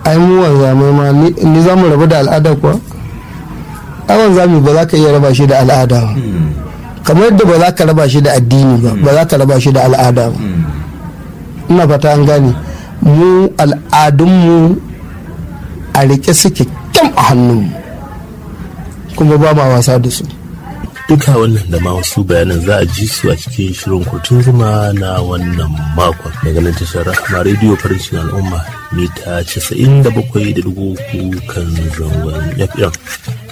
ai mu wanzamai ma ni za mu rabu da al'ada kuwa ai wanzami ba za ka iya raba shi da al'ada ba kamar yadda ba za ka raba shi da addini ba ba za ka raba shi da al'ada ba ina fata an gane mu al'adunmu a rike suke kyam a hannunmu kuma ba ma wasa da su duka wannan da ma wasu bayanan za a ji su a cikin shirin kurtun zuma na wannan makon daga nan tashar rahama rediyo farin al'umma mita 97.3 kan zangon fm